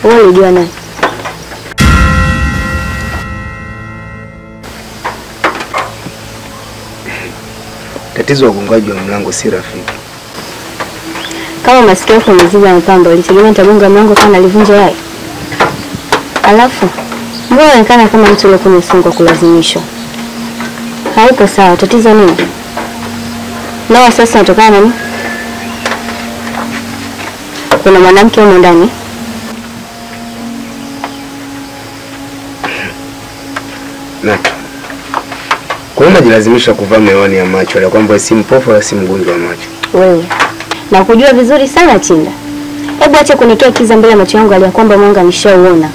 Wewe ulijua naye? Tatizo la ugongaji wa mlango si rafiki. Kama masikio yako yameziba mapambo, ulitegemea nitagonga mlango kama nalivunja yai? Alafu mbona unaonekana kama mtu uliokuwa umefungwa kulazimishwa? Haipo sawa. Tatizo nini? Na wasiwasi unatokana na nini? Kuna mwanamke humo ndani? Nato, kwa nini unajilazimisha kuvaa miwani ya macho ya kwamba si mpofu wala si mgonjwa wa macho? Wewe na kujua vizuri sana Chinda. Hebu acha kunikia kiza mbele ya macho yangu aliya kwamba mwanga nishauona.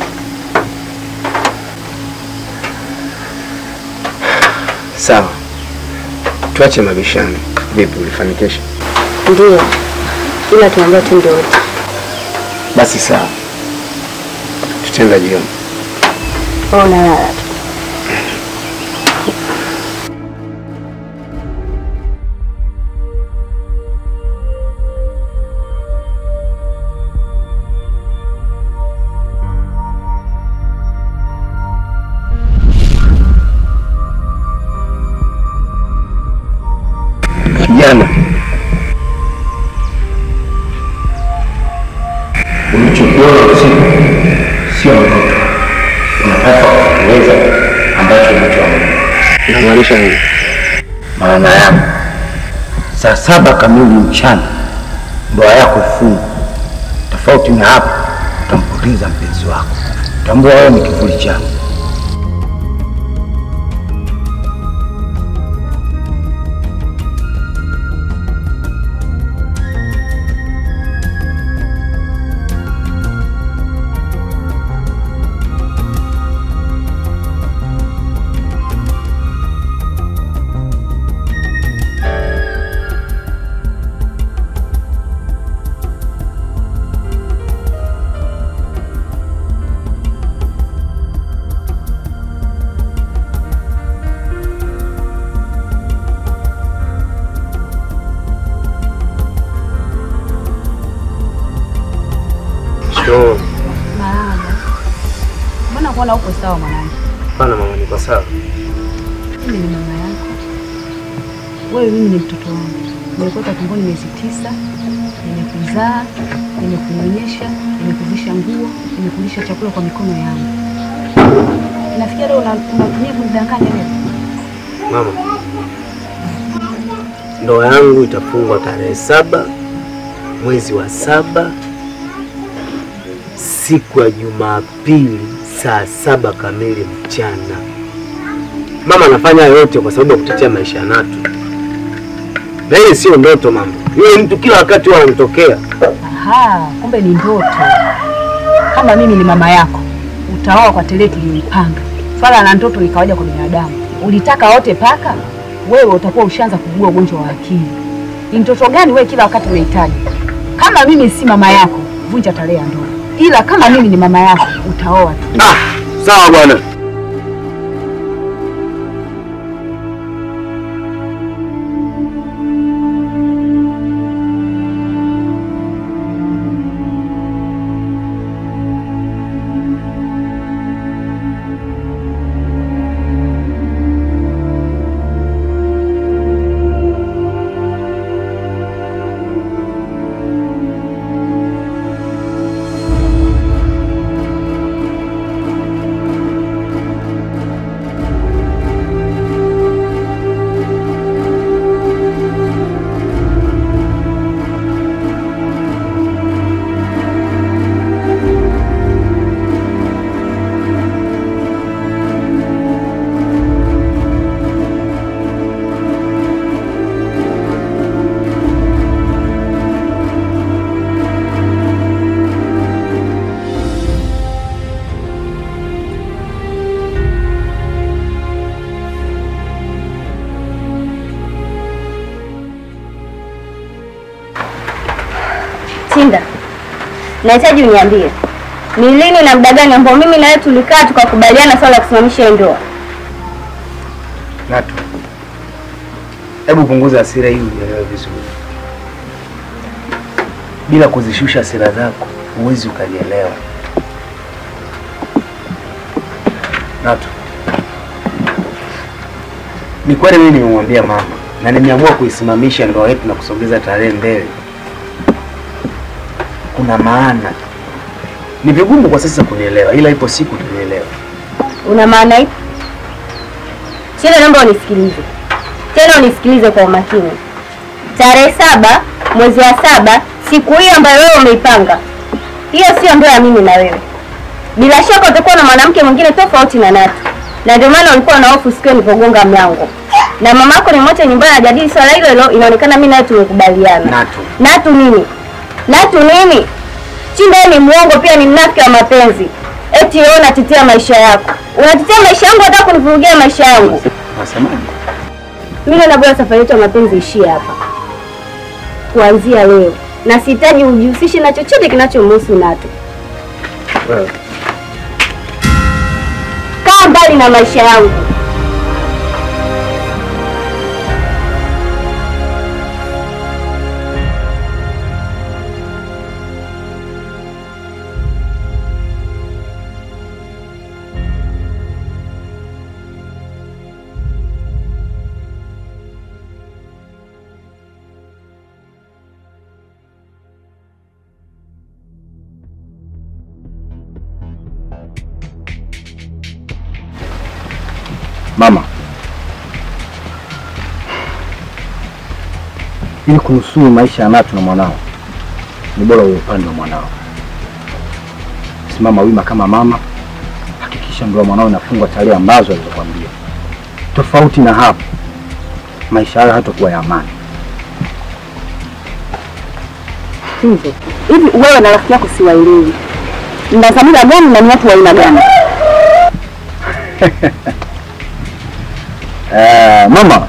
Sawa, tuache mabishano. Vipi, ulifanikisha? Ndio, ila tunaambia twende wote. Basi sawa, tutaenda jioni. Wewe unalala tu. Kijana, Ulichokiona usiku sio ndoto, unapaswa kuweza ambacho unachoamini. unamaanisha nini? Maana yangu saa saba kamili mchana ndoa yako ifungwa. Tofauti na hapo, utampoteza mpenzi wako. Tambua wewe ni kivuli changu. Sio, Marahaba. Mbona kuona uko sawa mwanangu? hapana mama, niko sawa. Mimi ni mama yako. Wewe mimi ni mtoto wangu. Nimekuweka tumboni miezi tisa, nimekuzaa, nimekunyonyesha, nimekuvisha nguo, nimekulisha chakula kwa mikono yangu. Nafikia leo una- unatumia kunidanganya wewe. Mama, ndoa yangu itafungwa tarehe saba mwezi wa saba siku ya Jumapili saa saba kamili mchana. Mama anafanya yote kwa sababu ya kutetea maisha ya Natu, na hii sio ndoto mama. Yule mtu kila wakati huwa anamtokea. Aha, kumbe ni ndoto. Kama mimi ni mama yako, utaoa kwa tarehe tuliyoipanga. Swala la ndoto ni kawaida kwa binadamu. Ulitaka wote paka, wewe utakuwa ushaanza kugua ugonjwa wa akili. Ni mtoto gani wewe kila wakati unahitaji? Kama mimi si mama yako, vunja tarehe ya ndoa. Ila kama mimi ni mama yako, utaoa tu. Ah, sawa bwana. Chinda, nahitaji uniambie ni lini na muda gani ambao mimi na wewe tulikaa tukakubaliana swala la kusimamisha hii ndoa? Natu, hebu punguza hasira hii unielewe vizuri. Bila kuzishusha hasira zako huwezi ukalielewa. Natu, ni kweli mimi nimemwambia mama na nimeamua kuisimamisha ndoa yetu na kusogeza tarehe mbele. Kuna maana, ni vigumu kwa sasa kunielewa, ila ipo siku tunielewa. Una maana ipi? Tena naomba unisikilize tena, unisikilize kwa umakini. Tarehe saba mwezi wa saba, siku hiyo ambayo wewe umeipanga, hiyo sio ndoa ya mimi na wewe. Bila shaka utakuwa na mwanamke mwingine tofauti na Natu, na ndio maana ulikuwa na hofu siku nilipogonga mlango na mama yako nimwache nyumbani ajadili swala hilo hilo. Inaonekana mimi nawe tumekubaliana. Natu, Natu nini? Natu nini? Chimba ni muongo, pia ni mnafiki wa mapenzi. Eti wewe unatetea maisha yako, unatetea maisha yangu, hata kunivurugia maisha yangu. unasemaje? Mimi naona bora safari yetu ya mapenzi ishie hapa kuanzia leo, na sihitaji ujihusishe na chochote kinachomhusu Natu. Wewe Kaa mbali na maisha yangu. Mama, ili kunusuru maisha ya Natu na mwanao, ni bora uwe upande wa mwanao. Simama wima kama mama, hakikisha ndoa mwanao inafungwa tarehe ambazo alizokwambia. Tofauti na hapo, maisha hayo hatakuwa ya amani. Hivyo hivi, wewe na rafiki yako siwaelewi, mna dhamira gani na ni watu wa aina gani? Eh, mama,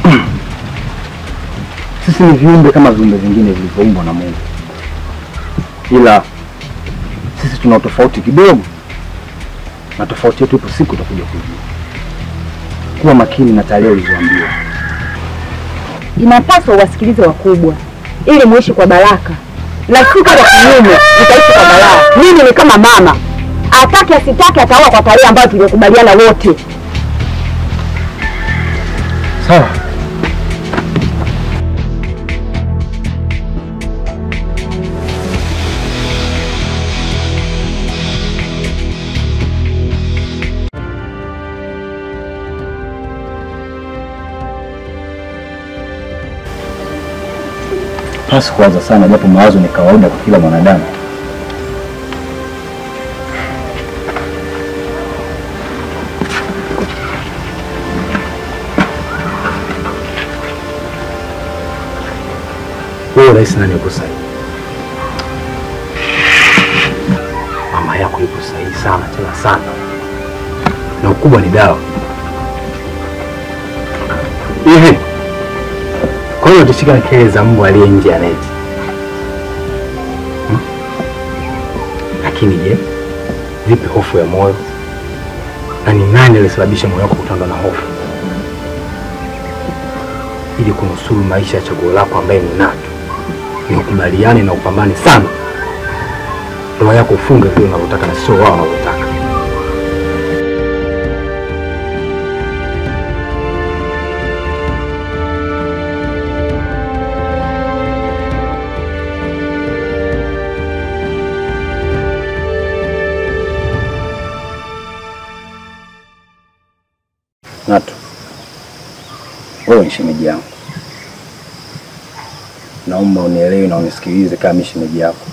sisi ni viumbe kama viumbe vingine vilivyoumbwa na Mungu, ila sisi tuna tofauti kidogo, na tofauti yetu ipo siku utakuja kujua. Kuwa makini na tarehe ulizoambiwa. Inapaswa uwasikilize wakubwa ili muishi kwa baraka, na si kama kinyume mtaishi kwa balaa. Mimi ni kama mama, atake asitake ataoa kwa tarehe ambayo tulikubaliana wote. Sawa. Pasi kuwaza sana, japo mawazo ni kawaida kwa kila mwanadamu. wewe unahisi nani yuko sahihi? Mama yako yuko sahihi sana tena sana, na ukubwa ni dawa. Hivi kwa hiyo utashika kelele za mbwa aliye nje ya neti hmm? Lakini je, vipi hofu ya moyo? Na ni nani aliyesababisha moyo wako kutandwa na hofu? Ili kunusuru maisha ya chaguo lako ambaye ni Natu, ni ukubaliane na upambane sana, ndoa yako ufunge vile unavyotaka na sio wao wanavyotaka. Natu, wewe ni shemeji yangu, naomba unielewe na unisikilize kama mimi shemeji yako.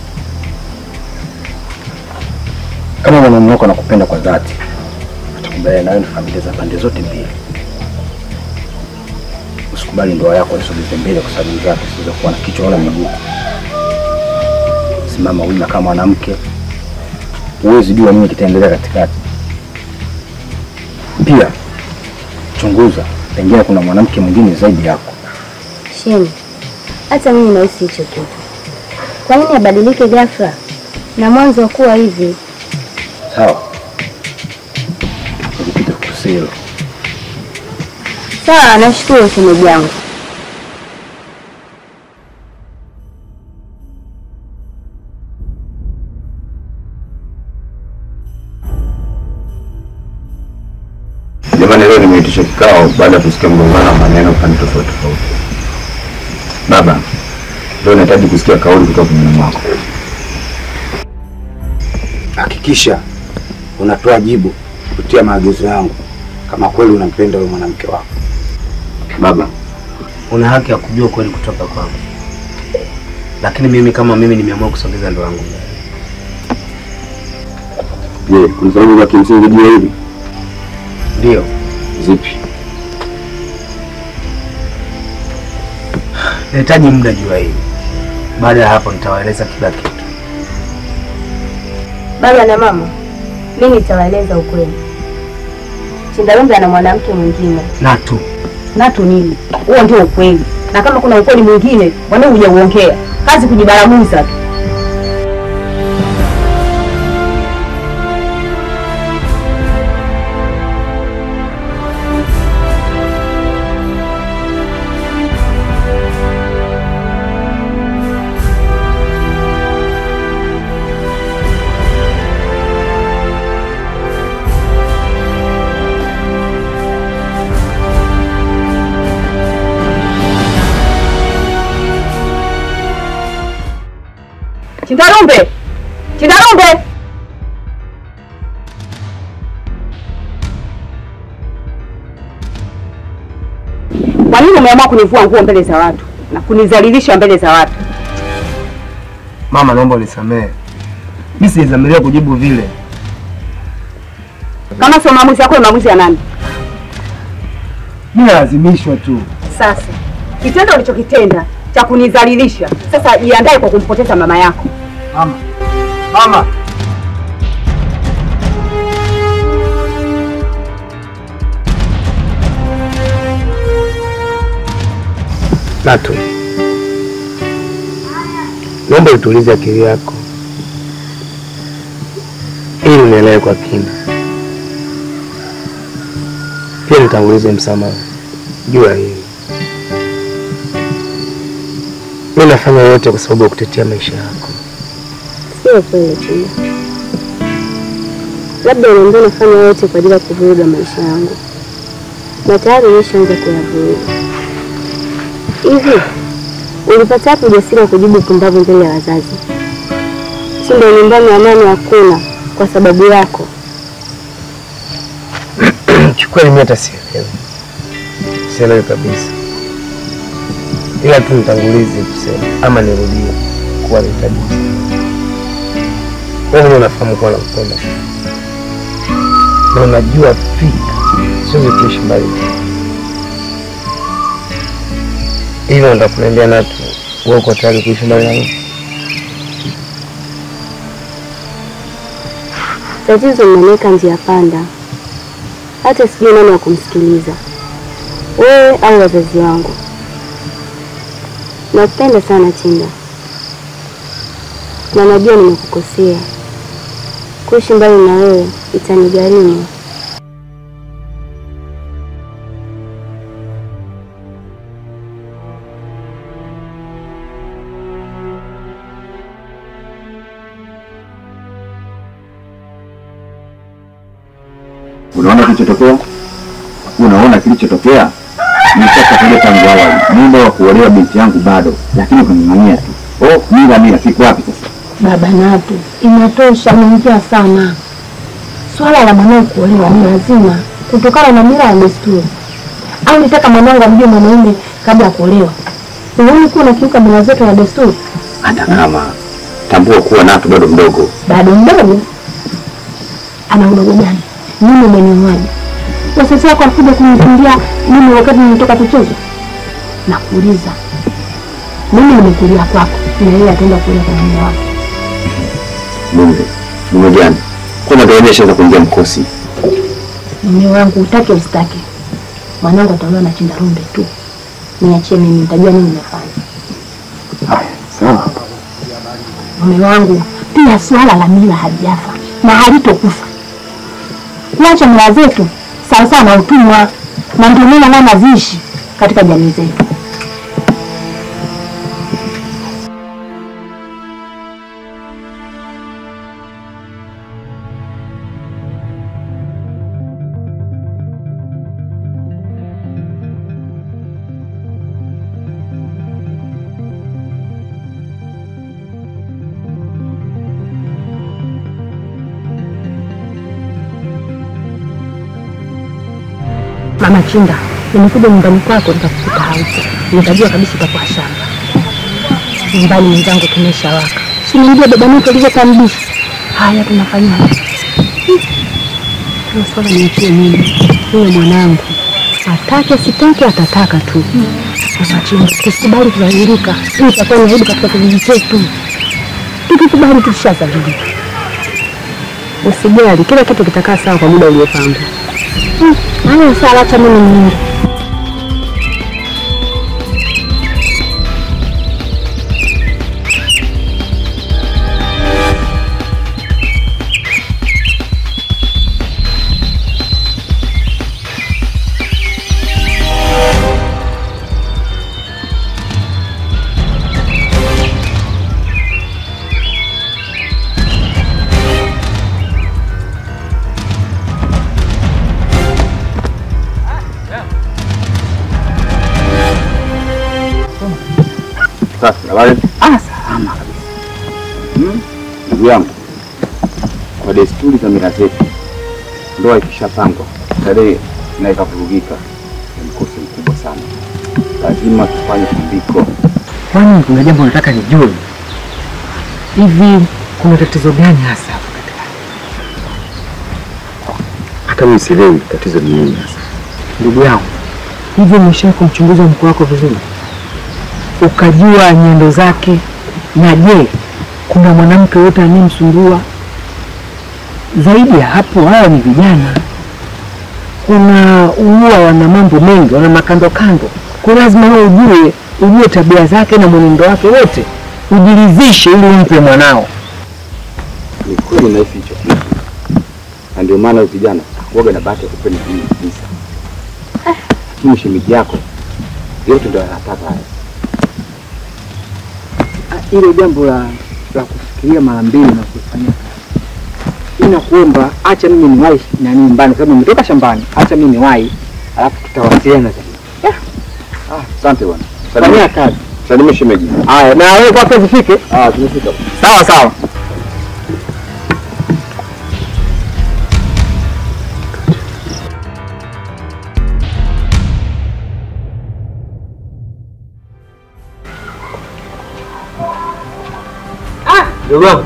Kama mwanaume wako anakupenda kwa dhati, atakubaliana nawe na familia za pande zote mbili. Usikubali ndoa yako isogeze mbele kwa sababu zake zisizokuwa na kichwa wala miguu. Simama wima kama mwanamke, huwezi jua nini kitaendelea katikati. Pia chunguza, pengine kuna mwanamke mwingine zaidi yako. Sheni, hata mimi nahisi hicho kitu. Kwa nini abadilike ghafla na mwanzo wa kuwa hivi? Sawa, nikipita kukusia hilo. Sawa, nashukuru shemeji yangu. Jamani, leo nimeitisha kikao baada ya kusikia mgongano wa maneno pande tofauti tofauti. Baba, leo nahitaji kusikia kauli kutoka kinywani mwako. Hakikisha unatoa jibu kupitia maagizo yangu, kama kweli unampenda yule mwanamke wako. Baba, Una haki ya kujua kweli kutoka kwangu, lakini mimi kama mimi nimeamua kusogeza ndoa yangu mbele. je, kuna sababu za kimsingi juu ya hili? Ndio Zipi? nahitaji muda juu ya hili. Baada ya hapo nitawaeleza kila kitu. Baba na mama, mimi nitawaeleza ukweli. Chindalumbe ana mwanamke mwingine. Natu, Natu nini? Huo ndio ukweli, na kama kuna ukweli mwingine wanao hujauongea, kazi kujibaraguza tu. Chindarumbe! Chindarumbe! Kwa nini umeamua kunivua nguo mbele za watu na kunizalilisha mbele za watu? mama, naomba unisamehe. Mimi sijadhamiria kujibu vile. Kama sio maamuzi yako, ni maamuzi ya nani? Mimi nalazimishwa tu. Sasa kitendo ulichokitenda cha kunizalilisha, sasa jiandae kwa kumpoteza mama yako. Mama, mama, Natu, naomba utulize akili yako ili unielewe kwa kina. Pia nitangulize msamaha juu ya hili. Mimi nafanya yote kwa sababu ya kutetea maisha yako. Sio kweli Chuma, labda unaambia nafanya yote kwa ajili ya kuvuruga maisha yangu, na tayari umeshaanza kuyavuruga. Hivi ulipata wapi ujasiri wa kujibu pumbavu mbele ya wazazi? Si ndio nyumbani amani hakuna kwa sababu yako? Kiukweli mimi hata sielewi, sielewi kabisa, ila tu nitangulize kusema ama nirudie kuwa nahitaji msaada. Wewe mwenyewe unafahamu kuwa nakupenda sana, na unajua fika siwezi kuishi mbali nawe. hivyo ndo kuniambia Natu, wewe uko tayari kuishi mbali na mimi? Tatizo mmeniweka njia panda, hata sijui nani wa kumsikiliza, wewe au wazazi wangu. Nakupenda sana Chinda, na najua nimekukosea. Kuishi mbali na wewe itanigharimu. Unaona kilichotokea? Unaona kilichotokea? Nishakataja tangu awali, muda wa kuolewa binti yangu bado, lakini ukang'ang'ania tu. Oh, mila mila, siku wapi sasa? Baba Natu, inatosha, unaongea sana. Swala la mwanao kuolewa ni lazima kutokana na mila ya desturi. Au nitaka mwanangu amjue mwanaume kabla ya kuolewa? Unaoni kuwa unakiuka mila zetu na desturi? Hata kama tambua kuwa Natu bado mdogo. Bado mdogo. Ana udogo gani? Mimi umenioaje? Wazazi wako walikuja kunifungia mimi wakati nimetoka kucheza? Nakuuliza, mimi nimekulia kwako na yeye ataenda kulia kwa mume wake. Mume, mume gani? Kwa ndio shaanza kuingia mkosi. Mume wangu utake usitake, mwanangu ataolewa na Chindarumbe tu. Niachie mimi, nitajua nini nimefanya. Haya, sawa. Mume wangu, pia swala la mila halijafa na halitokufa. Kuacha mila zetu sawasawa na utumwa, na ndio mila nayo naziishi katika jamii zetu. Machinda, nimekuja nyumbani kwako nikakukuta haupo, nikajua kabisa utakuwa shamba. Nyumbani mwenzangu tumeshawaka, si niambia baba mtu alivyotambisha. Haya, tunafanyaje? Hiyo swala niachie mimi, huyo mwanangu atake asitake, atataka tu. Machinda, tusikubali kudhalilika, hii itakuwa ni aibu katika kijiji chetu. Tukikubali tushadhalilika. Usijali, kila kitu kitakaa sawa kwa muda uliopangwa. Haya, sawa, acha mimi niende. Sasa habari? Ah, salama kabisa. Hmm? Ndugu yangu, kwa desturi za mila zetu, ndoa ikishapangwa tarehe na ikavurugika, ni mkosi mkubwa sana. Lazima tufanye tambiko. Kwani kuna jambo nataka nijue, hivi kuna tatizo gani hasa hapo katikati? Hata mimi sielewi tatizo ni nini hasa. Ndugu yangu, hivi umeshawahi kumchunguza mkwe wako vizuri, ukajua nyendo zake? Na je, kuna mwanamke yote anayemsumbua? Zaidi ya hapo, hawa ni vijana, kuna huwa wana mambo mengi, wana makando kando, kwa lazima wewe ujue ujue tabia zake na mwenendo wake wote, ujiridhishe ili umpe mwanao. Ni kweli nahisi hicho kitu, na ndio maana huyu kijana huwaga na bahati ya kupenda hii kabisa, lakini shemeji yako yote ndio anataka haya. Ile jambo la la kufikiria mara mbili na kufanyia kazi, nakuomba acha mimi niwahi nani nyumbani, kwa sababu nimetoka shambani. Acha mimi niwahi, alafu tutawasiliana zaidi. Ah, asante bwana. Fanyia kazi. Salimia shemeji. Haya, na wewe kwako zifike. Ah, tumefika. Sawa sawa. Ndugu wangu,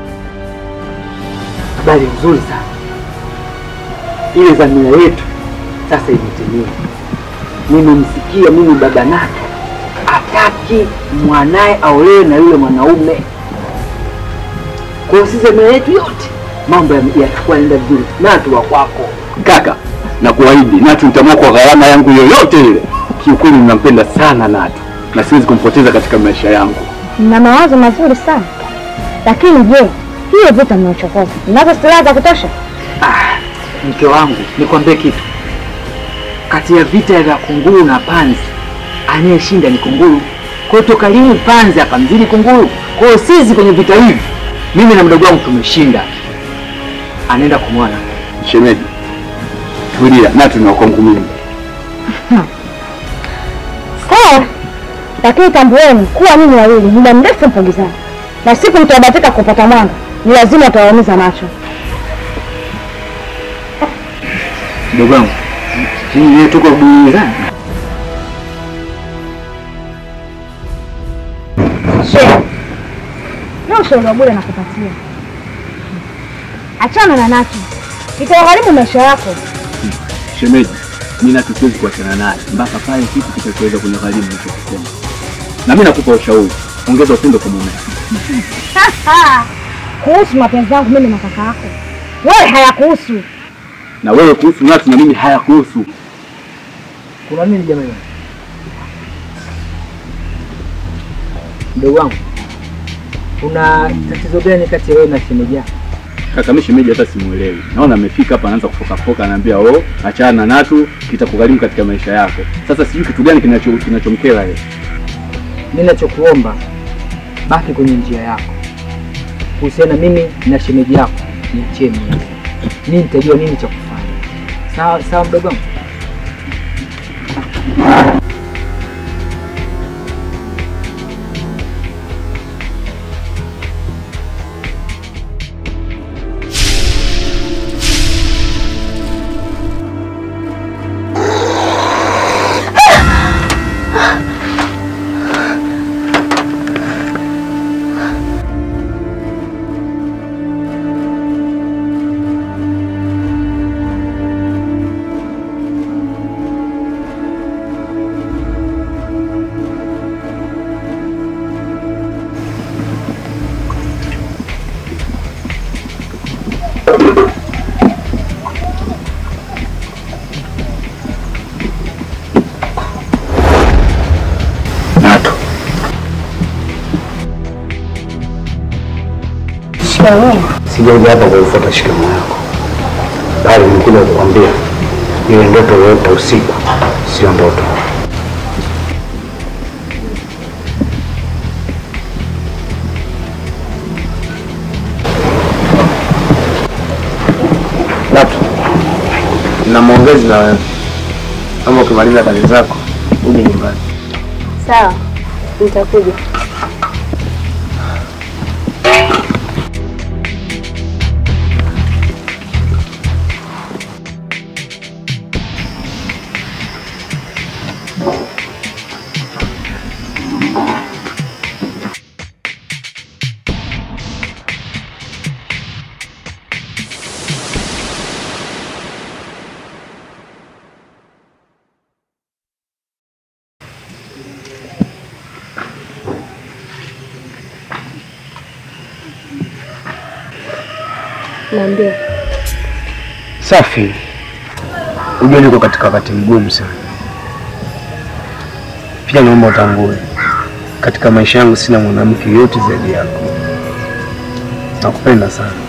Habari nzuri sana. Ile dhamira yetu sasa imetimia. Nimemsikia mimi baba Naka ataki mwanaye aolewe na yule mwanaume. Kwa hiyo sisi dhamira yetu yote mambo ya- yatakuwa yanaenda vizuri. Natu wa kwako. Kaka, na kuahidi Natu nitamua kwa gharama yangu yoyote ile. Kiukweli ninampenda sana Natu na siwezi kumpoteza katika maisha yangu. Mna mawazo mazuri sana, lakini je, hiyo vita mnaochokoza mnazo silaha za kutosha? Mke wangu, nikwambie kitu. Kati ya vita vya kunguru na panzi, anayeshinda ni kunguru. Kwa hiyo toka lini panzi akamzidi kunguru? Kwa hiyo sisi kwenye vita hivi, mimi na mdogo wangu tumeshinda. Anaenda kumwona. Shemeji, tulia. Natu ni wa kwangu mimi. Sawa, lakini tambueni kuwa nyinyi wawili muda mrefu mpongezana, na siku mtabahatika kupata mwanga, ni lazima utawaumiza macho. Mdogo wangu, sisi leo tuko burudani. Shehe, na ushauri wa bure nakupatia, achana na Nacho, itagharimu maisha yako. Shemeji, mimi Natu siwezi kuachana naye mpaka pale kitu kitachoweza kunigharimu nilichokisema. Na mimi nakupa ushauri, ongeza upendo kwa mume. Kuhusu mapenzi yangu mimi na kaka yako, wewe hayakuhusu. Na wewe kuhusu Natu na mimi hayakuhusu. Kuna nini jamani? Mdogo wangu, kuna tatizo gani kati ya wewe na shemeji yako? Kaka, mimi shemeji hata simuelewi. Naona amefika hapa anaanza kufoka foka, anaambia oh, achana na Natu, kitakugharimu katika maisha yako. Sasa sijui kitu gani kinacho kinachomkera yeye. Mimi nachokuomba baki kwenye njia yako. Kuhusiana mimi na shemeji yako, niachie mimi. Mimi nitajua nini cha kufanya. Sawa sawa, mdogo wangu. na wewe. Sijaja hapa kuifuata shikamoo yako, bali nimekuja kukwambia ile ndoto yoyote usiku sio ndoto. Natu, na maongezi na wewe, ama ukimaliza kazi zako uje nyumbani. Sawa, nitakuja. Niambie. Safi. Ujue niko katika wakati mgumu sana. Pia naomba utambue, katika maisha yangu sina mwanamke yote zaidi yako. Nakupenda sana.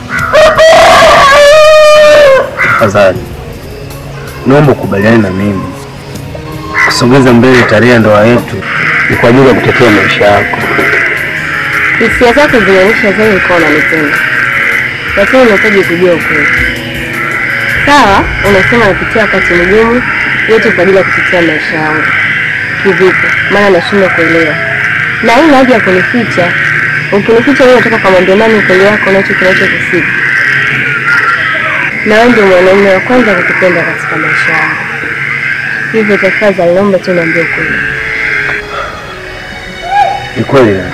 Tafadhali naomba ukubaliane na mimi kusogeza mbele tarehe ya ndoa yetu ni kwa ajili ya kutetea maisha yako. Hisia zako zinaonyesha zaidi ulikuwa unanipenda, lakini unahitaji kujua ukweli. Sawa, unasema napitia wakati mgumu, yote kwa ajili ya kutetea maisha yangu. Kivipi? Maana nashindwa kuelewa, na hii haja ya kunificha. Ukinificha wewe, unataka kamwambia nani ukweli wako nacho kinachokusibu? Na wewe ndio mwanaume wa kwanza kukupenda katika maisha yangu, hivyo tafadhali, naomba tu niambie ukweli. Ni kweli na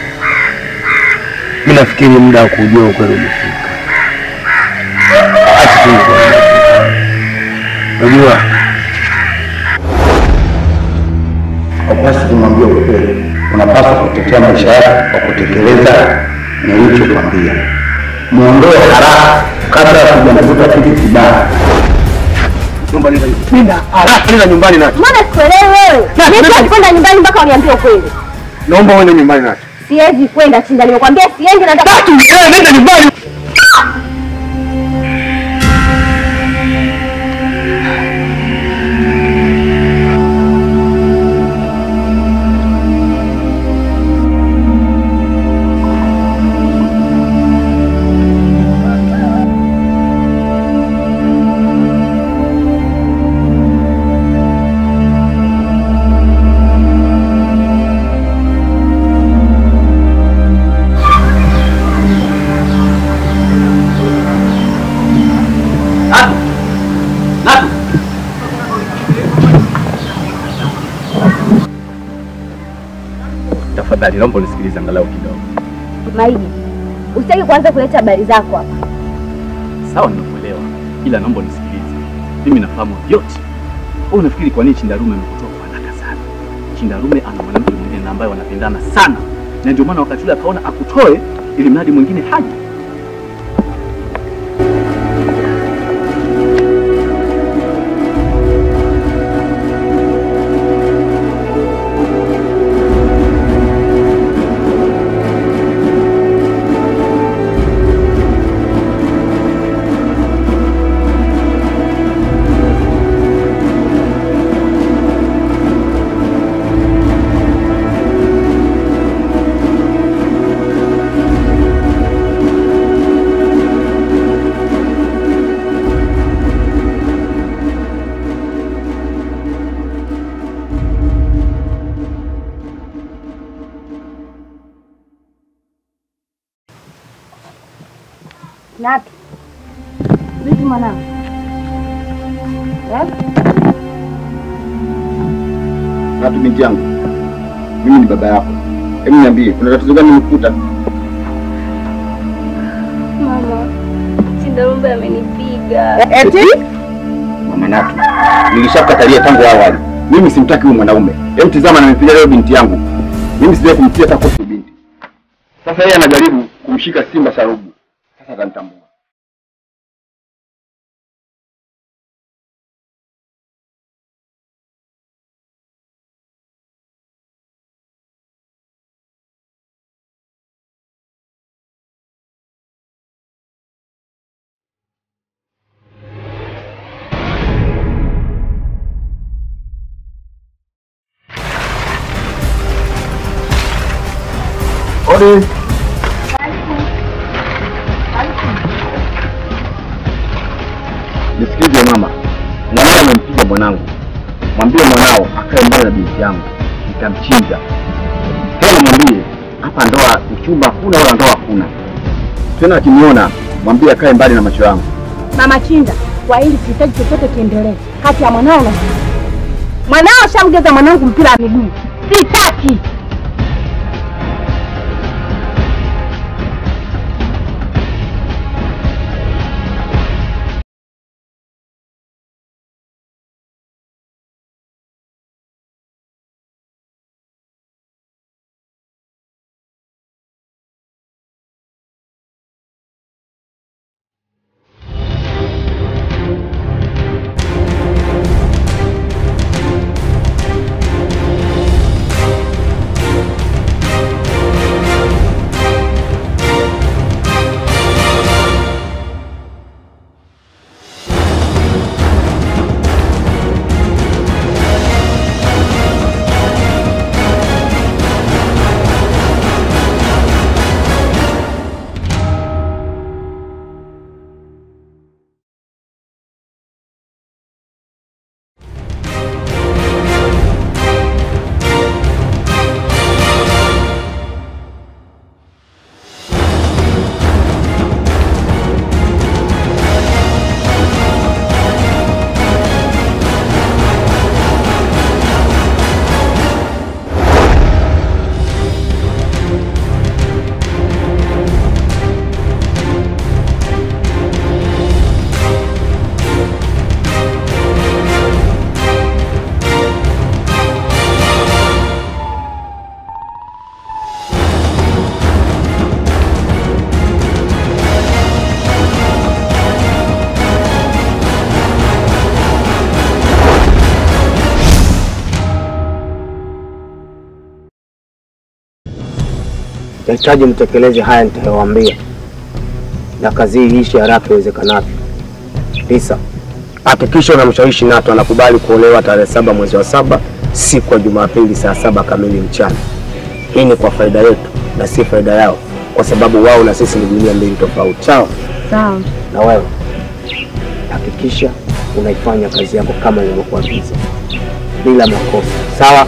mi nafikiri muda wa kujua ukweli umefika. Acha tu nikwambie. Unajua, Hupaswi kumwambia ukweli, unapaswa kutetea maisha yako kwa kutekeleza nilichokwambia. Muondoe haraka kabla ya kujanavuta kitu kibaya. nenda haraka, nenda nyumbani Nati. Mbona sikuelewi wewe? Na- Mimi na- siwezi kwenda nyumbani mpaka uniambie ukweli. Naomba uende nyumbani Nati. Siwezi kwenda Chinda, nimekwambia siendi, nataka Nati, eh, nenda nyumbani. Tafadhali naomba unisikilize angalau kidogo. Maidi, usitaki kuanza kuleta habari zako hapa. Sawa, nimekuelewa, ila naomba unisikilize. Mimi nafahamu vyote. Wewe unafikiri kwa nini Chindarume amekutoa kwa haraka sana? Chindarume ana mwanamke mwingine na ambaye wanapendana sana, na ndio maana wakati ule akaona akutoe ili mradi mwingine haje. Natu, vipi mwanangu? Eh? Natu binti yangu, mimi ni baba yako. Hebu niambie, kuna tatizo gani nimekuta? Mama, Chindarumbe amenipiga. Mama Natu, nilishakatalia tangu awali. Mimi simtaki huyu mwanaume. Hebu tizama, nampiga leo binti yangu. Mimi sijawahi kumtia hata kofi binti. Sasa yeye anajaribu kumshika Simba Sarubu. Sasa atanitambua. Odi. Nisikilize mama, mwanao amempiga mwanangu. Mwambie mwanao akae mbali na binti yangu, nitamchinja. Tena mwambie hapa ndoa uchumba hakuna wala ndoa hakuna. Tena akiniona mwambie akae mbali na macho yangu. Mama Chinda, kwa hili sihitaji chochote kiendelee kati ya mwanao na mwanao. Shamgeza mwanangu mpira wa miguu, sitaki. Nahitaji mtekeleze haya nitayowaambia, na kazi hii iishe haraka iwezekanavyo. Tisa, hakikisha unamshawishi Nato anakubali kuolewa tarehe saba mwezi wa saba siku ya Jumapili saa saba kamili mchana. Hii ni kwa faida yetu na si faida yao, kwa sababu wao na sisi ni dunia mbili tofauti. Sawa? Sawa. Na wewe hakikisha unaifanya kazi yako kama nilivyokuagiza bila makosa. Sawa?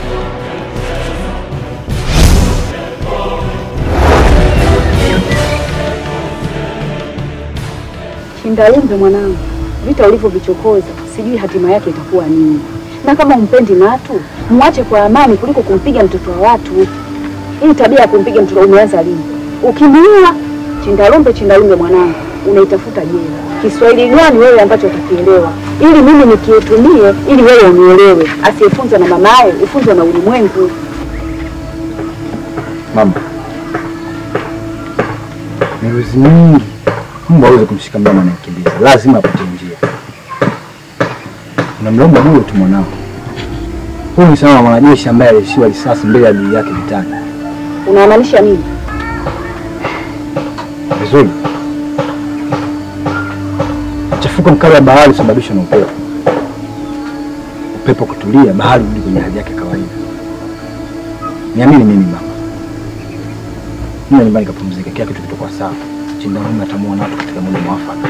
Chindalumbe mwanangu, vita ulivyovichokoza sijui hatima yake itakuwa nini, na kama umpendi Natu mwache kwa amani kuliko kumpiga mtoto wa watu. Hii tabia ya kumpiga mtoto umeanza lini? Ukiniua Chindalumbe, Chindalumbe mwanangu, unaitafuta jela. Kiswahili gani wewe ambacho utakielewa, ili mimi nikietumie, ili wewe unielewe. Asiyefunzwa na mamaye ufunzwa na ulimwengu. Mama, miruzi mingi mbwa aweze kumshika mnyama anayekimbiza, lazima apate njia. Unamlomba bure tu mwanao. Huyu ni sawa na mwanajeshi ambaye alishiwa risasi mbele ya adui yake vitani. Unamaanisha nini? Vizuri. Mchafuko mkali wa bahari husababishwa na upepo. Upepo kutulia, bahari hurudi kwenye hali yake ya kawaida. Niamini mimi mama, nenda nyumbani kapumzike, kila kitu kitakuwa sawa. Chindarume atamua Natu katika muda mwafaka.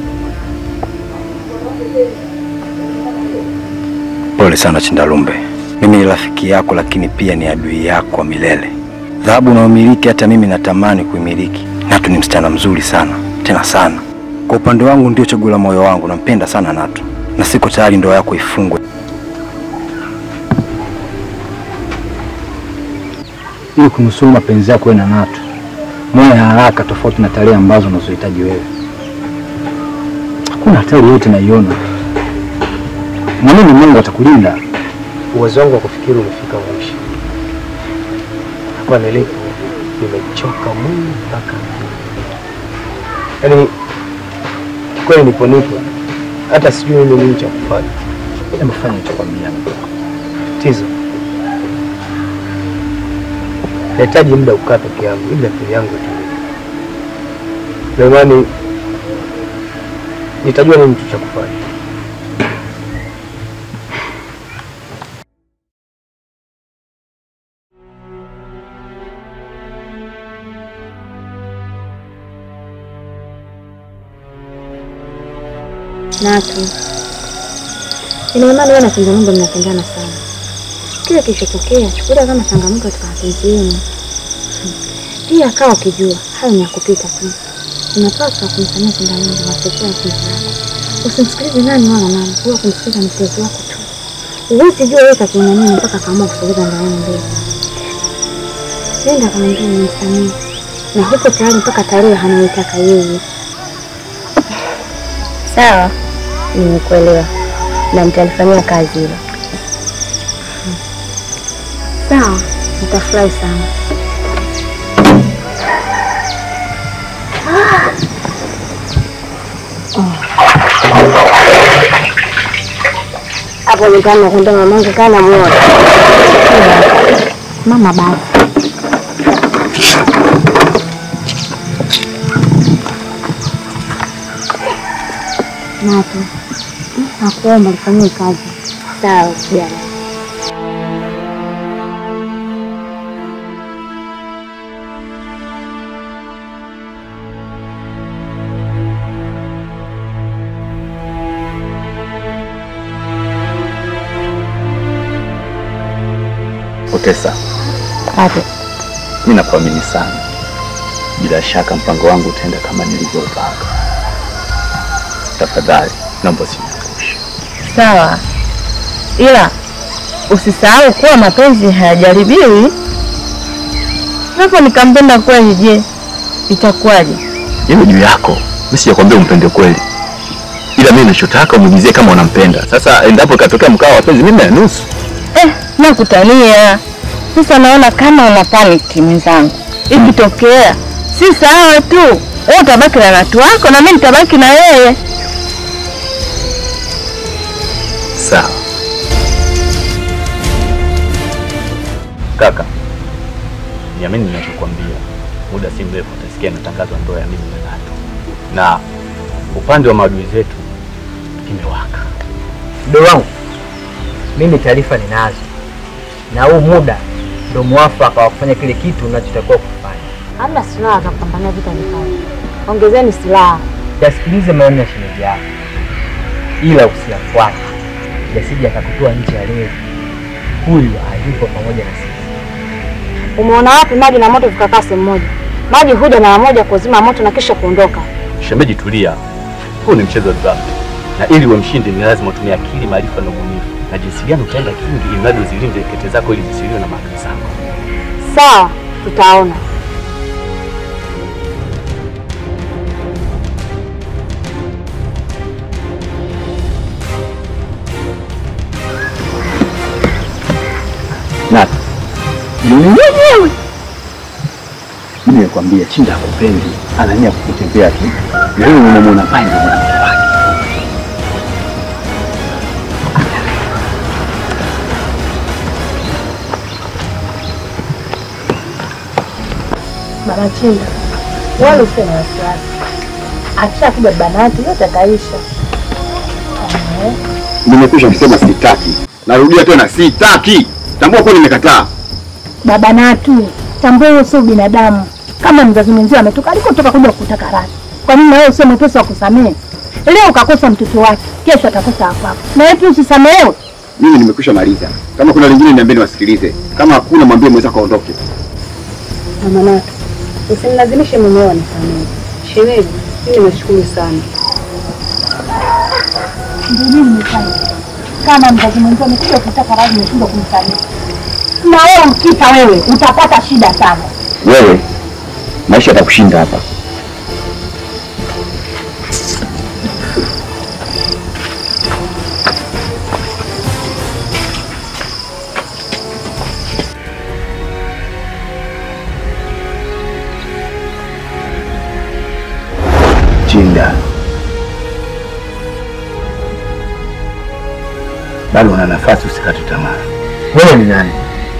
Pole sana Chindalumbe, mimi ni rafiki yako, lakini pia ni adui yako wa milele. Dhahabu unayomiliki hata mimi natamani kuimiliki. Natu ni msichana mzuri sana, tena sana. Kwa upande wangu ndio chaguo la moyo wangu, nampenda sana Natu na siko tayari ndoa yako ifungwe. Ili kunusuru mapenzi yako wewe na Natu, moyo ya haraka tofauti na tarehe ambazo unazohitaji wewe. Hakuna hatari yote naiona. Mwamini Mungu atakulinda. Uwezo wangu wa kufikiri umefika mwisho. Hapa nilipo nimechoka mwili mpaka yaani, kweli nipo nipo, hata sijui mimi nini cha kufanya. Hebu fanya nilichokwambia. Tizo, nahitaji muda kukaa peke yangu ili akili yangu itulie. Na imani nitajua nini tu cha kufanya. Natu, ina imani wewe na Kinga Mungu mnapendana sana. Kile kilichotokea chukulia kama changamoto katika mapenzi yenu. Pia kaa ukijua hayo ni ya kupita tu. Unapaswa kumsamia Kinga Mungu na kutetea mapenzi yako. Usimsikilize nani wala nani, huwa kumsikiliza mpenzi wako tu. Huwezi jua wewe kakiona nini mpaka akaamua kusogeza ndoa yenu mbele. Nenda kamwambia nimsamehe na huko tayari mpaka tarehe anayoitaka yeye. Sawa, nimekuelewa na nitalifanyia kazi hilo. Sawa, nitafurahi sana. Hapo nyumbani nakwenda mamangu kana muona. Mama basi. Natu, nakuomba lifanyie kazi. Sawa, kijana. Otesa, Hapo. mimi nakuamini sana. Bila shaka mpango wangu utaenda kama nilivyopanga. Tafadhali naomba usiniangushe. Sawa, ila usisahau kuwa mapenzi hayajaribiwi. Hapo nikampenda kweli, je, itakuwaje? Hiyo juu yako. Mimi sijakwambia umpende kweli, ila mimi ninachotaka umuulizie kama unampenda. Sasa endapo ikatokea mkao wa mapenzi, mimi na nusu Eh, nakutania sasa. Naona kama una paniki mwenzangu, ikitokea si sawa tu, wewe utabaki na watu wako na mimi nitabaki na yeye. sawa. Kaka, niamini ninachokwambia, muda si mrefu utasikia natangazwa ndoa ya mimi na Natu, na upande wa maadui zetu imewaka. Mdogo wangu, mimi taarifa ninazo, na huu muda ndio mwafaka wa kufanya kile kitu unachotakiwa kufanya. Hamna silaha za kupambania vita vikali. Ongezeni silaha. Yasikilize maoni ya shemeji yako, ila usiyafuate, yasije akakutoa nje ya leo. Huyu hayupo pamoja na sisi. Umeona wapi maji na moto vikakaa sehemu moja? Maji huja mara moja kuzima moto na kisha kuondoka. Shemeji, tulia, huu ni mchezo wa draft, na ili uwe mshindi ni lazima utumie akili, maarifa na ubunifu, na jinsi gani utaenda kingi, ili mradi uzilinde kete zako ili zisiliwe na maadui zako. Sawa, tutaona. Natu, jioni mwenyewe mimi nimekwambia Chinda akupendi, anania kukutembea tu. Wewe unamwona pale ndio mwanamke wake. Mama Chinda, wala usiwe na wasiwasi, akishakuja banati yote ataisha. Nimekwisha kusema sitaki, narudia tena sitaki. Tambua kuwa nimekataa. Baba Natu, tambua huo sio binadamu. Kama mzazi mwenzio ametoka alikotoka kuja kukutaka radhi, kwa nini na wewe usio mwepesi wa kusamehe? Leo ukakosa mtoto wake, kesho atakosa wako, na wewe pia usisamehewe. Mimi nimekwisha maliza. Kama kuna lingine niambie niwasikilize. Kama hakuna mwambie mwenzako aondoke. Mama Natu, usimlazimishe mumeo anisamehe. Shemeji, mimi nashukuru sana. Ndio mimi nimefanya. Kama mzazi mwenzio amekuja kutaka radhi, umeshindwa kumsamehe, na wewe mkita wewe utapata shida sana. Wewe maisha yatakushinda hapa. Chinda, bado una nafasi, usikate tamaa. Wewe ni nani?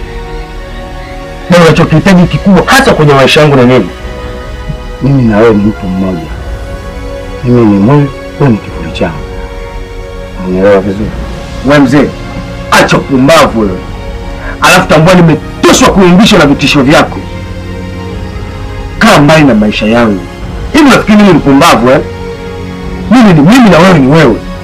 Na unachokihitaji kikubwa hasa kwenye maisha yangu ni nini? Mimi na wewe ni mtu mmoja, mimi ni mwili, wewe ni kivuli changu. Unielewa vizuri? Wewe mzee, acha upumbavu wewe. Alafu tambua nimetoshwa kuimbishwa na vitisho vyako. Kaa mbali na maisha yangu. Hivi unafikiri mimi ni mpumbavu eh? Mimi ni mimi na wewe ni wewe.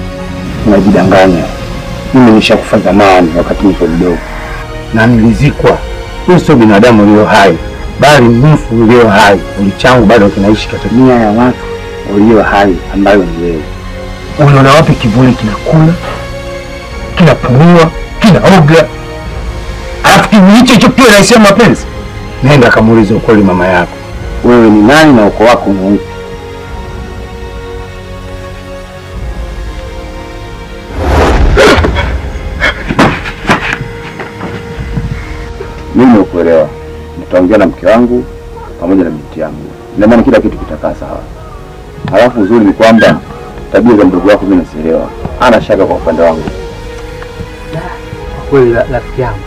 unajidanganya. Mimi nishakufa zamani wakati niko mdogo na nilizikwa. Huyu sio binadamu ulio hai, bali mfu ulio hai. Mwili changu bado kinaishi katika nia ya watu walio hai, ambayo ni wewe. Unaona wapi kivuli kinakula, kinapumua, kinaoga, alafu kivuli hicho hicho pia naisema mapenzi? Nenda kamuulize ukweli mama yako, wewe ni nani na uko wako ni upi? Mimi nimekuelewa, nitaongea na mke wangu pamoja na binti yangu, ina maana kila kitu kitakaa sawa. Halafu uzuri ni kwamba tabia za mdogo wako mimi nasielewa, ana shaka kwa upande wangu. Kwa kweli ra- rafiki yangu,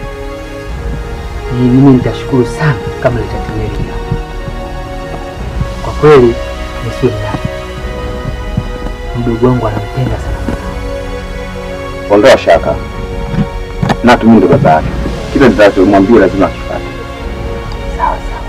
ni mimi nitashukuru sana kama litatimia hili jambo. Kwa kweli nisiwe mnafiki, mdogo wangu anampenda sana mwanangu. Ondoa shaka, Natu mimi ndo baba yake, kile nitachomwambia lazima akifuate. Sawa sawa.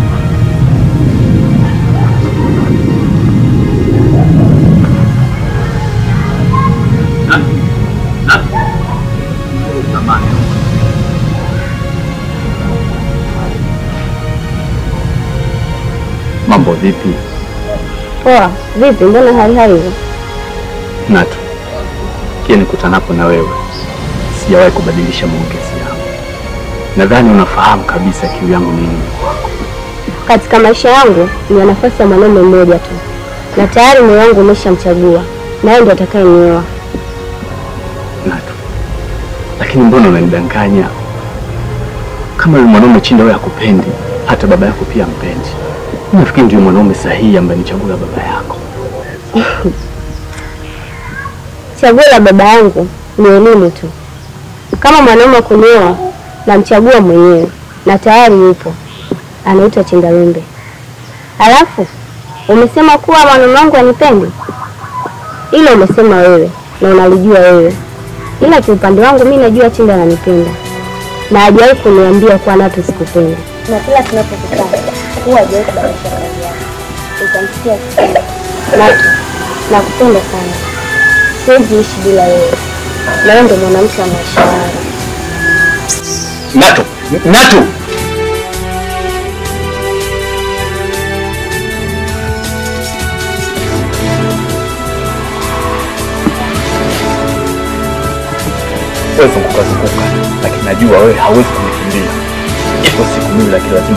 Mambo vipi? Poa, vipi? Mbona hali hali hivyo? Natu, kile nikutanapo na wewe sijawahi kubadilisha maongezi yangu. Nadhani unafahamu kabisa kiu yangu ni nini kwako. Katika maisha yangu nina nafasi ya mwanaume mmoja tu, na tayari moyo wangu umeshamchagua, naye ndiye atakayenioa. Natu, lakini mbona unanidanganya? Kama yule mwanaume Chinda wewe hakupendi, hata baba yako pia ampendi. Nafikiri ndio mwanaume sahihi ambaye ni chaguo la baba yako. Chaguo la baba yangu ni elimu tu. Kama mwanaume wa kunioa, namchagua mwenyewe na tayari yupo, anaitwa Chindarumbe. Alafu umesema kuwa mwanaume wangu anipendi, ilo umesema wewe na unalijua wewe, ila kiupande wangu mi najua Chinda ananipenda na hajawahi kuniambia kuwa Natu sikupendi, na kila tunapokutana huwa hajawahi kubadilisha kauli yake. Utamsikia akisema Natu, nakupenda sana, siwezi ishi bila wewe, na wewe ndo mwanamke wa maisha yangu. Natu, Natu! Wewe zunguka zunguka, lakini najua wewe hauwezi kunikimbia. Ipo siku mimi lakini lazima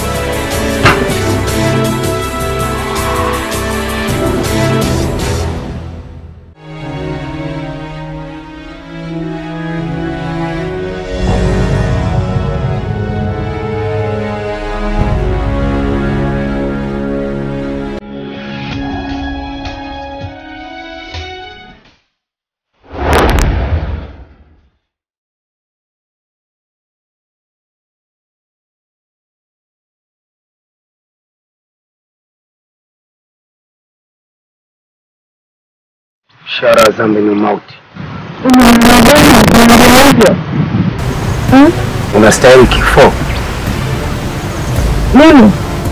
Ishara ya dhambi ni mauti. Unastahili kifo. Mimi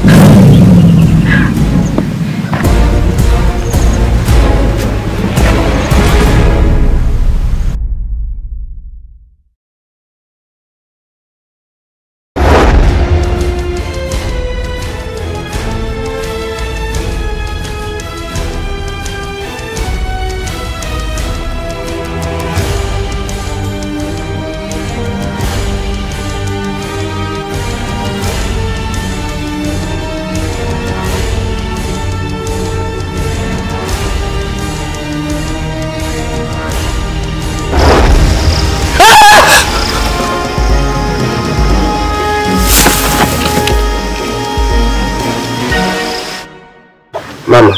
Mama,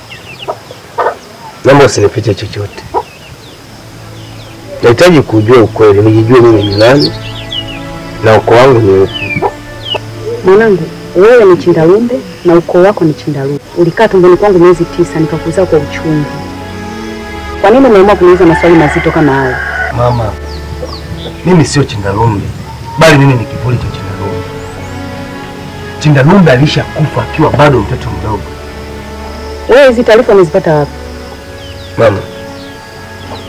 naomba usinifiche chochote. Nahitaji kujua ukweli, nijijue mimi ni nani na ukoo wangu ni upi. Mwanangu, wewe ni Chindarumbe na ukoo wako ni Chindarumbe. Ulikaa tumboni kwangu miezi tisa nikakuzaa kwa uchungu. Kwa nini umeamua kuniuliza maswali mazito kama hayo? Mama, mimi sio Chindarumbe, bali mimi ni kivuli cha Chindarumbe. Chindarumbe alishakufa akiwa bado mtoto mdogo. Wewe hizi taarifa umezipata wapi? Mama,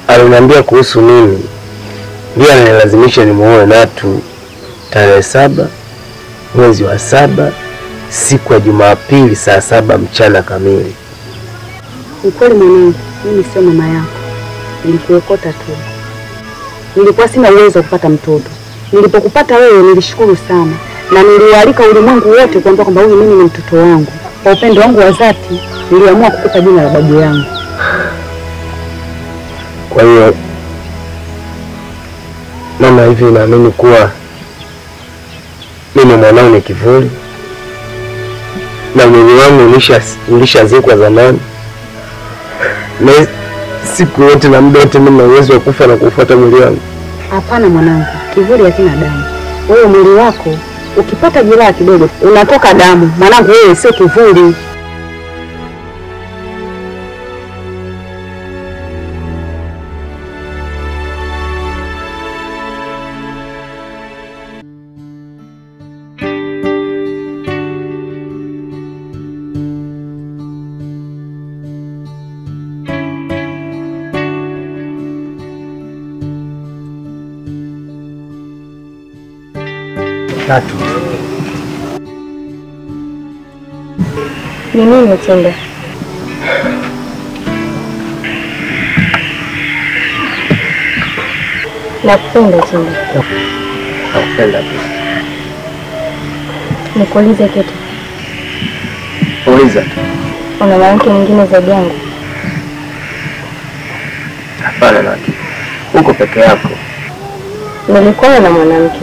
aliniambia kuhusu mimi, ndiye ananilazimisha nimuoe Natu tarehe saba mwezi wa saba siku ya Jumapili saa saba mchana kamili. Ukweli mwanangu, mimi sio mama yako, nilikuokota tu. Nilikuwa sina uwezo wa kupata mtoto. Nilipokupata wewe nilishukuru sana, na niliwaalika ulimwengu wote kuambia kwamba huyu mimi ni mtoto wangu. Kwa upendo wangu wa dhati, niliamua kukupa jina la babu yangu. Kwa hiyo mama, hivi naamini kuwa mimi mwanao ni kivuli na mwili wangu ulisha ulishazikwa zamani, na siku yote na muda wote mimi na uwezo wa kufa na kufuata mwili wangu. Hapana mwanangu, kivuli hakina damu. Wewe mwili wako ukipata jeraha kidogo unatoka damu. Mwanangu, wewe sio kivuli. Tatu. Ni nini Tunda? Nakupenda Tunda. Nakupenda pia. Nikuulize kitu, Uliza tu. una mwanamke mwingine zaidi yangu? Hapana Natu, uko peke yako. Nilikuwa na mwanamke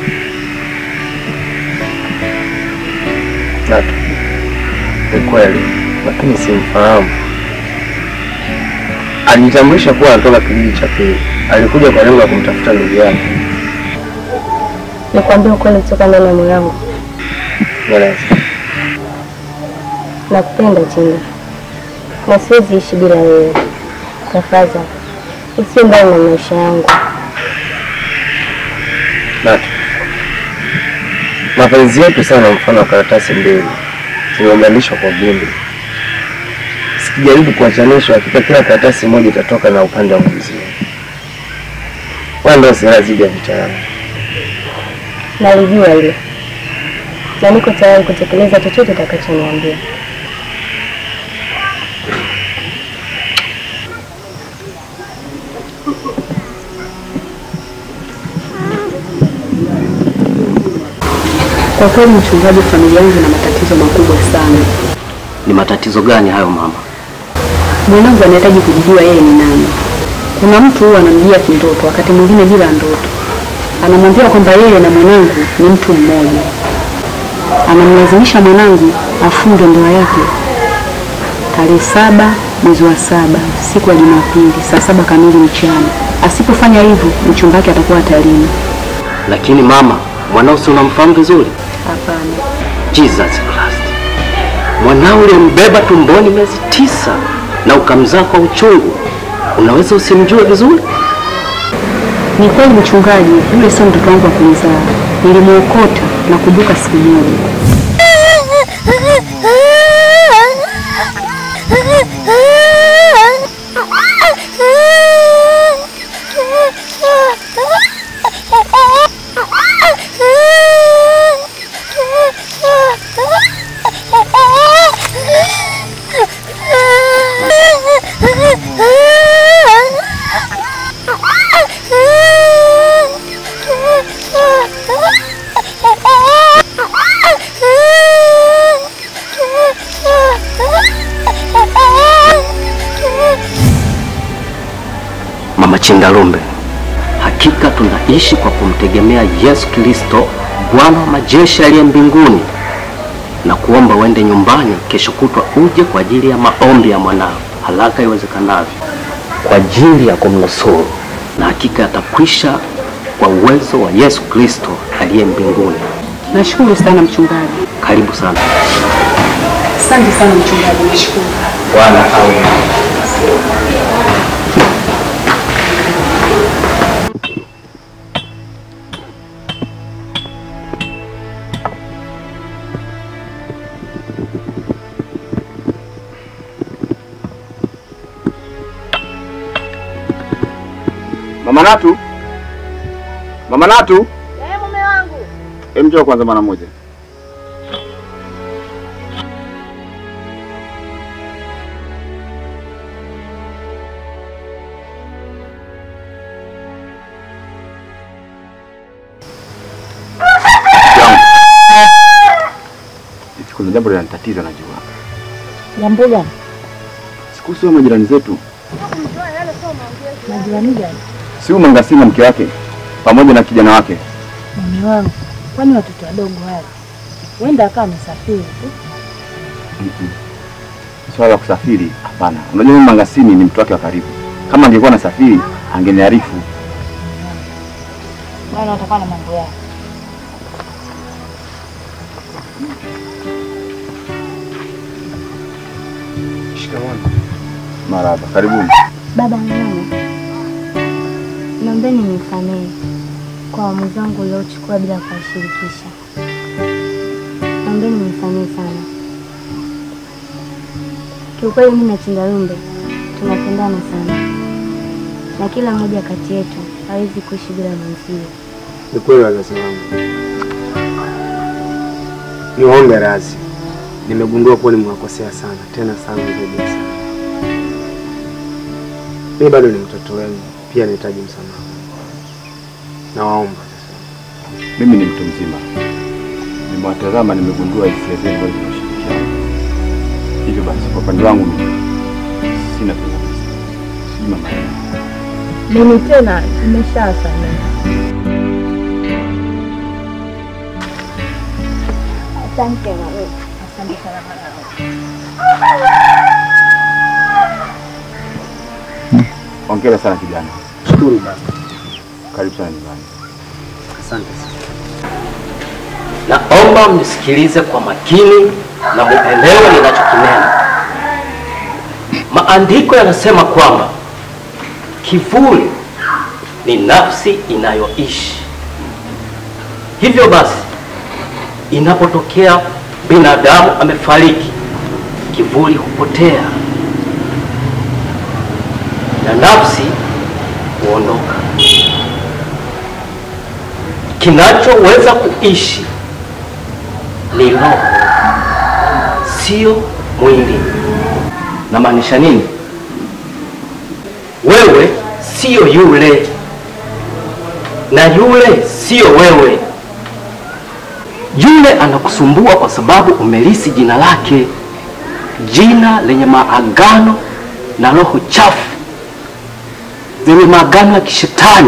Natu, ni kweli, lakini simfahamu. Alijitambulisha kuwa anatoka kijiji cha pili. Alikuja kwa lengo la kumtafuta ndugu yake. nikwambia ukweli kutoka ndani ya moyo wangu. Mweleza. Nakupenda Tunda na siwezi ishi bila wewe. Tafadhali usiwe mbali na maisha yangu. Natu, mapenzi yetu sana mfano wa karatasi mbili zimeunganishwa kwa vumbi. Sikijaribu kuachanisha, hakika kila karatasi moja itatoka na upande wa mwenzie. Wewe ndio silaha dhidi ya vita yangu. Nalijua hilo na niko tayari kutekeleza chochote utakachoniambia. Kwa kweli, mchungaji, familia yangu ina matatizo makubwa sana. Ni matatizo gani hayo mama? Mwanangu anahitaji kujijua yeye ni nani. Kuna mtu huwa anamjia kindoto, wakati mwingine bila ndoto, anamwambia kwamba yeye na mwanangu ni mtu mmoja. Anamlazimisha mwanangu afunge ndoa yake tarehe saba mwezi wa saba siku ya Jumapili saa saba kamili mchana. Asipofanya hivyo, mchumba wake atakuwa hatarini. Lakini mama, mwanao si unamfahamu vizuri? Hapana. Jesus Christ, mwanao ulimbeba tumboni miezi tisa na ukamzaa kwa uchungu, unaweza usimjue vizuri? Ni kweli mchungaji, yule sio mtoto wangu wa kumzaa. Nilimwokota na kubuka siku moja. Mama Chingalumbe, hakika tunaishi kwa kumtegemea Yesu Kristo, Bwana wa majeshi aliye mbinguni, na kuomba uende nyumbani kesho kutwa uje kwa ajili ya maombi ya mwanao haraka iwezekanavyo, kwa ajili ya kumnusuru, na hakika yatakwisha kwa uwezo wa Yesu Kristo aliye mbinguni. Nashukuru sana mchungaji. Karibu sana. Asante sana mchungaji, nashukuru. Bwana awe Mama Natu, Mama Natu, Eh, mume wangu. hem, njoo kwanza mara moja. Eti Kuna jambo linanitatiza najua. Jambo gani? Siku sio majirani zetu. Majirani gani? Si huyu Mangasima mke wake pamoja na kijana wake. Mume wangu, kwani watoto wadogo wale huenda akawa amesafiri tu. Mm-mm. Swala la kusafiri hapana. Unajua mimi Mangasini ni mtu wake wa karibu. Kama angekuwa nasafiri angeniarifu. Bwana watakuwa na mambo yao. Shikamoo. Maraba, karibuni. Baba na mama, naombeni nisamehe kwa uamuzi wangu uliochukua bila kuwashirikisha. Naombeni nisamehe sana. Kiukweli mimi na Chindarumbe tunapendana sana, na kila mmoja kati yetu hawezi kuishi bila mwenzie. Ni kweli wazazi wangu, niwaombe radhi. Nimegundua kuwa nimewakosea sana, tena sana zaidi ya sana. Mimi bado ni mtoto wenu, pia nahitaji msamaha. Nawaomba Mimi ni mtu mzima, nimewatazama, nimegundua hisia zenu ambazo zinashirikiana. Hivyo basi, kwa upande wangu mimi sina pingamizi. Sijui mama yangu. Mimi tena nimeshasamehe. Asante mama. Asante sana mwanangu. Hongera sana kijana, shukuru baba. karibu sana nyumbani. Asante sana. Naomba mnisikilize kwa makini na muelewe ninachokinena. Maandiko yanasema kwamba kivuli ni nafsi inayoishi. Hivyo basi, inapotokea binadamu amefariki, kivuli hupotea na nafsi huondoka. Kinachoweza kuishi ni roho, sio mwili. Namaanisha nini? Wewe sio yule na yule sio wewe. Yule anakusumbua kwa sababu umelisi jina lake, jina lenye maagano na roho chafu zenye maagano ya kishetani.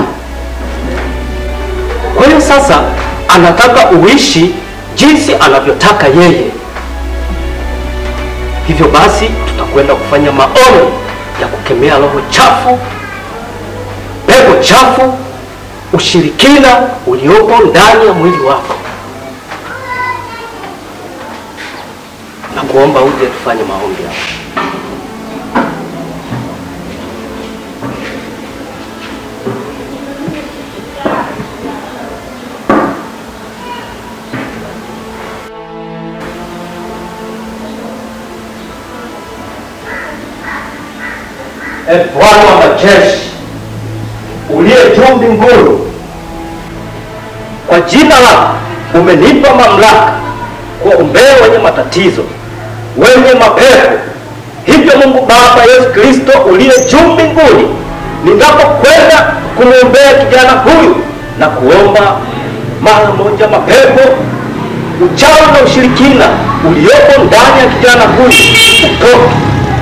Kwa hiyo sasa anataka uishi jinsi anavyotaka yeye. Hivyo basi tutakwenda kufanya maombi ya kukemea roho chafu, pepo chafu, ushirikina uliopo ndani ya mwili wako, na kuomba uje tufanye maombi hapa. E Bwana wa majeshi uliye juu mbinguni, kwa jina lako umenipa mamlaka kuombea wenye matatizo, wenye mapepo. Hivyo Mungu Baba Yesu Kristo uliye juu mbinguni, ninapokwenda kumwombea kijana huyu na kuomba mara moja mapepo, uchawi na ushirikina uliopo ndani ya kijana huyu utoke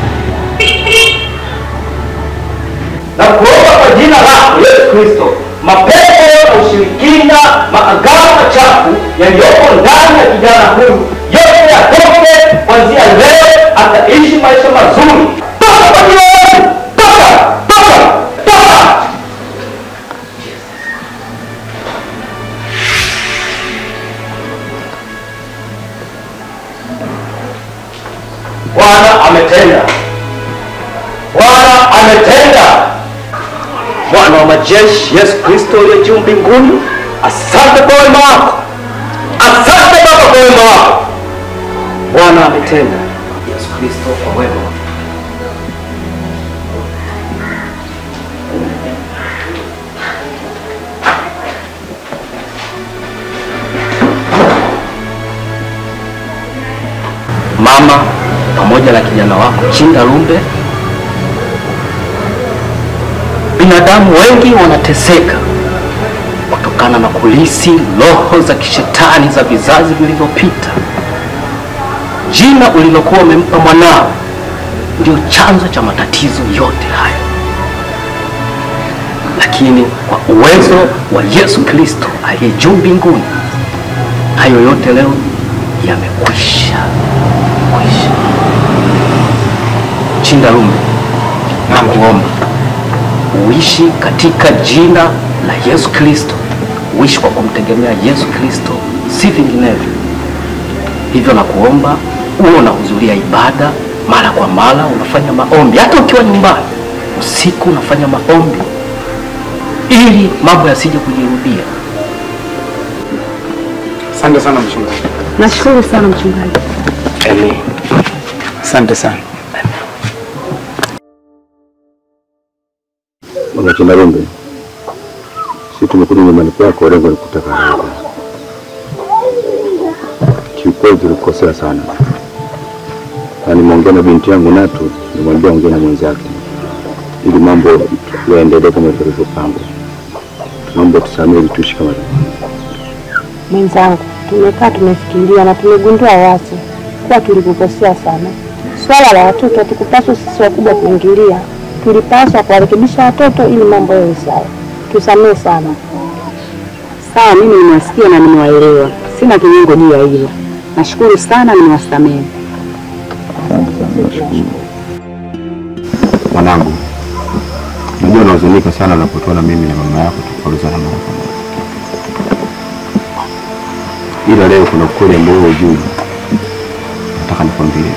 na kuomba kwa jina lako Yesu Kristo, mapepo na ushirikina, maagano machafu yaliyopo ndani ya kijana huyu yote yatoke kuanzia leo, ataishi maisha mazuri. Toka kwa jina la Yesu, toka, toka, toka! Bwana ametenda, Bwana ametenda. Bwana wa majeshi Yesu Kristo uliye juu mbinguni, asante kwa wema wako, asante Baba kwa wema wako. Bwana ametenda. Yesu Kristo kwa wema wako. mama pamoja na kijana wako Chinda Lumbe. Binadamu wengi wanateseka kutokana na kulisi roho za kishetani za vizazi vilivyopita. Jina ulilokuwa umempa mwanao ndio chanzo cha matatizo yote haya, lakini kwa uwezo wa Yesu Kristo aliye juu mbinguni, hayo yote leo yamekwisha kwisha. Chinda Lumbe, nakuomba uishi katika jina la Yesu Kristo, uishi kwa kumtegemea Yesu Kristo, si vinginevyo. Hivyo nakuomba uwe unahudhuria ibada mara kwa mara, unafanya maombi, hata ukiwa nyumbani usiku unafanya maombi, ili mambo yasije kujirudia. Asante sana mchungaji. Nashukuru sana mchungaji. Amen. Asante sana. Bwana Chindarumbe, sisi tumekuja nyumbani kwako, lengo ni kutaka radhi. Kiukweli tulikosea sana, na nimeongea na binti yangu Natu, nimwambia ongea na mwenzake ili mambo yaendelee kama tulivyopanga. Tunaomba tusamehe ili tuishi kama Mwenzangu, tumekaa tumefikiria na tumegundua wazi kuwa tulikukosea sana. Swala la watoto hatukupaswa sisi wakubwa kuingilia, tulipaswa kuwarekebisha watoto ili mambo yawe sawa. Tusamehe sana. Sawa, mimi nimewasikia na nimewaelewa, sina kinyongo juu ya hilo. Nashukuru sana, nimewasamehe. Mwanangu, najua unahuzunika sana unapotuona mimi na mama yako tukikoruzana mara kwa mara, ila leo kuna ukweli ambao wewe hujui, nataka nikwambie.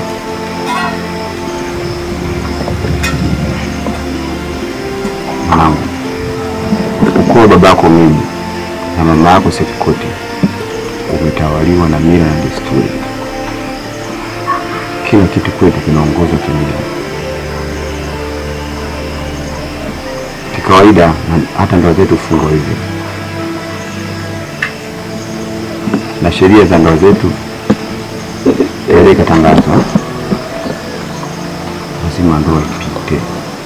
Mwanangu, ukoo wa babako mimi na mama yako Sefikoti umetawaliwa na mila na desturi. Kila kitu kwetu kinaongozwa kimila. Kikawaida na hata ndoa zetu hufungwa hivyo, na sheria za ndoa zetu ile ikatangazwa, lazima ndoa ipite.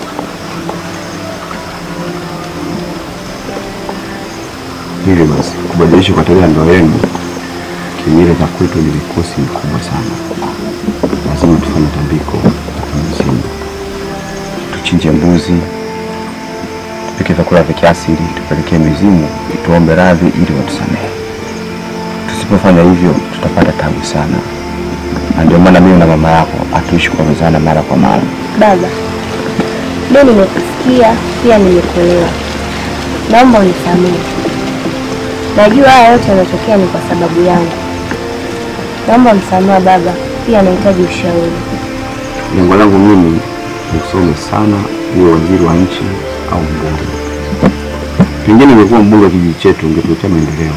Hivyo basi kubadilisha kwa tarehe ya ndoa yenu kimila za kwetu ni mikosi mikubwa sana. Lazima tufanye tambiko la kimzimu, tuchinje mbuzi, tupike vyakula vya kiasili, tupelekee mizimu tuombe radhi ili watusamehe. Tusipofanya hivyo tutapata tabu sana, na ndio maana mimi na mama yako hatuishi kuongozana mara kwa mara. Baba, leo nimekusikia pia nimekuelewa, naomba unisamehe. Najua haya yote yanatokea ni kwa sababu yangu. Naomba msamaha baba, pia nahitaji ushauri. Lengo langu mimi ni usome sana, uwe waziri wa nchi au mbunge. Pengine ungekuwa mbunge wa kijiji chetu, ungetuletea maendeleo,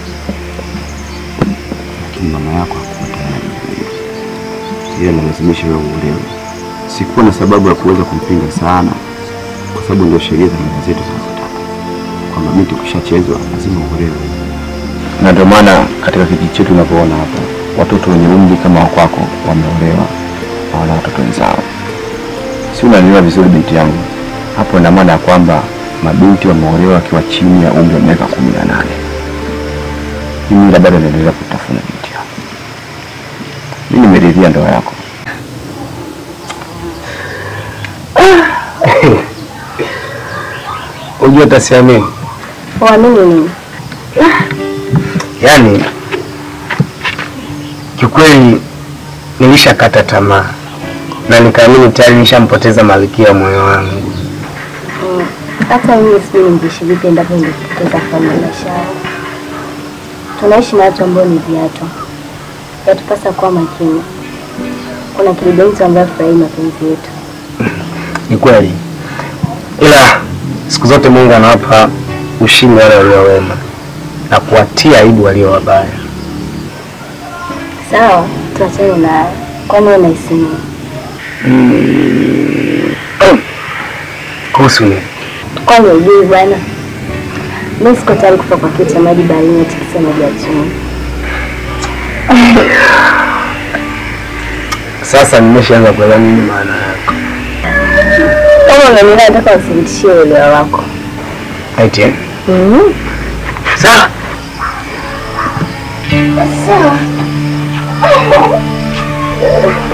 lakini mama yako hakuwa tayari. Yeye analazimisha wewe uolewe. Sikuwa na sababu ya kuweza kumpinga sana, kwa sababu ndio sheria za mila zetu zinazotaka kwamba binti ukishachezwa lazima uolewe. Na ndio maana katika kijiji chetu unavyoona hapa, watoto wenye umri kama wa kwako wameolewa na wana watoto wenzao. Si unanielewa vizuri binti yangu? Hapo ina maana ya kwamba mabinti wameolewa wakiwa chini ya umri wa miaka kumi na nane. Hii mila bado inaendelea kutafuna binti yangu. Mimi nimeridhia ndoa yako. Unajua utasiamini, Uamini nini? yaani kiukweli nilishakata tamaa na nikaamini tayari nishampoteza malkia wa moyo wangu. Mm, Hata mimi sijui ningeishi vipi endapo ningepoteza mfalme wa maisha yangu. Tunaishi na watu ambao ni viatu, yatupasa kuwa makini. Kuna kilibenzi ambayo furahii mapenzi yetu. Ni kweli, ila siku zote Mungu anawapa ushindi wale walio wema na kuwatia aibu walio wabaya. Sawa, tuachane na hayo. Kwani wewe unahisi nini? Kuhusu nini? Kwani ujui bwana? Mimi siko tayari kufa kwa kiu cha maji baharini atikisa maji ya chini. Sasa nimeshaanza kuelewa nini maana yako. Kama unanielewa, nataka uthibitishie uelewa wako. Eti eh? Mhm. Sawa. Sawa.